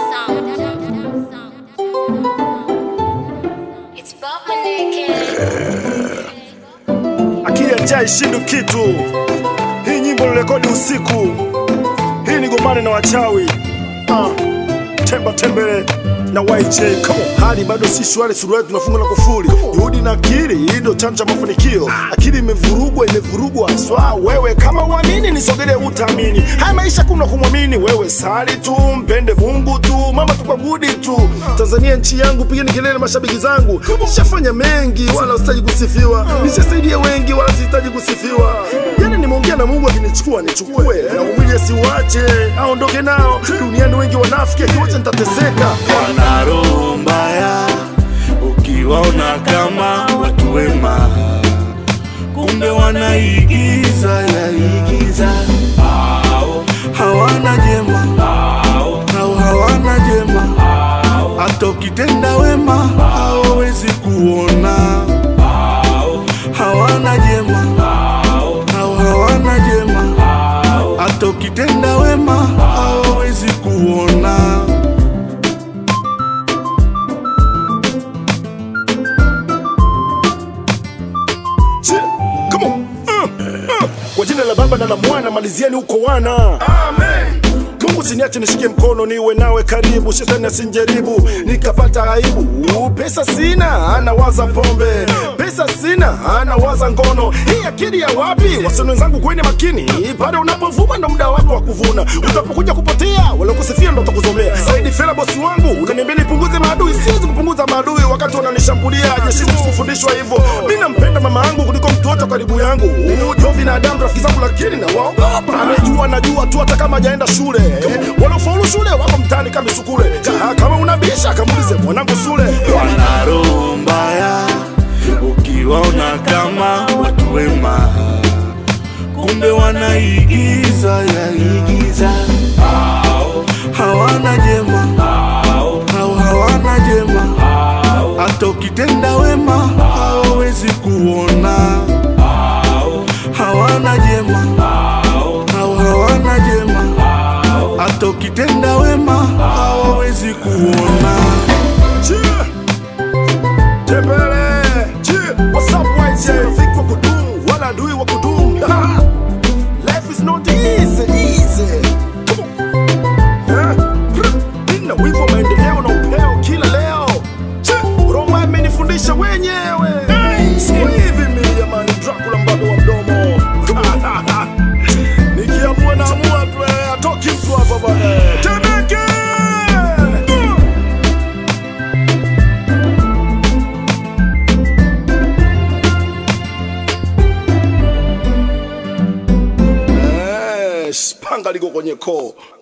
It's Bob Maneke. akili ya njaa ishindu kitu. Hii nyimbo nirekodi usiku, hii ni gomane na wachawi ah, temba tembele na YJ come on. Hali bado si shwari, suruali tunafunga na kufuli. Juhudi na akili, hii ndo chanzo cha mafanikio. Akili imevurugwa, imevurugwa swa. Wewe kama uamini, nisogele utaamini. Haya maisha kuna kumwamini wewe, sali tu, mpende Mungu tu, mama tukwabudi tu. Tanzania nchi yangu, pigeni kelele mashabiki zangu. Nishafanya mengi, wala sitaji kusifiwa. Nishasaidia wengi, wala sihitaji kusifiwa. Yani nimeongea na Mungu, akinichukua nichukue, na umwili asiuache, aondoke nao. Duniani wengi wanafiki, akiwacha nitateseka. wana roho mbaya, ukiwaona kama watu wema, kumbe wanaigiza yaigiza. Hao hawana jema, hao hawana jema, hata ukitenda wema hawawezi kuona. Hawana jema, hao hawana jema, hata ukitenda wema hawawezi kuona. Che, come on. Uh, uh. Kwa jina la Baba na la Mwana, malizieni huko wana. Amen. Mungu siniache nishike mkono niwe nawe karibu, shetani asinjaribu nikapata aibu. Pesa sina, anawaza pombe. Pesa sina, anawaza ngono. Hii akili ya wapi? Wasanii wenzangu, kweni makini, pale unapovuma ndo muda wako wa kuvuna. Utapokuja kupotea, wala kusifia ndo utakuzomea. Saidi Fela bosi wangu, unaniambia nipunguze maadui, siwezi kupunguza maadui wakati wananishambulia. Jeshi kufundishwa hivyo, mi nampenda mama yangu kuliko mtu wote karibu yangu. Jo binadamu rafiki zangu, lakini na waogopa. Amejua najua tu, hata kama hajaenda shule. Wanaofaulu shule wako mtaani kama sukule. Ka- Kama unabisha kamuulize mwanangu Sule. wana roho mbaya, ukiwaona kama watu wema, kumbe wanaigiza yaigiza. Hao hawana jema, hao hawana jema, hata ukitenda wema hawawezi kuona. Hawana jema, hao hawana jema, hata ukitenda wema hawawezi kuona. Cheer. Tembele. Cheer. What's up, YJ? Rafiki wa kudumu, wala adui wa kudumu. Ha. Life is not easy, easy. Come on. Eh? Brr. Nina wivu wa maendeleo na upeo kila leo. Cheer. Roma imenifundisha wenyewe. Siku hivi mimi jamani, Dracula mbabe wa mdomo. Nikiamua naamua tu, eh, atoki mtu hapa bwana. Temeke. Mm. Eh, panga liko kwenye koo.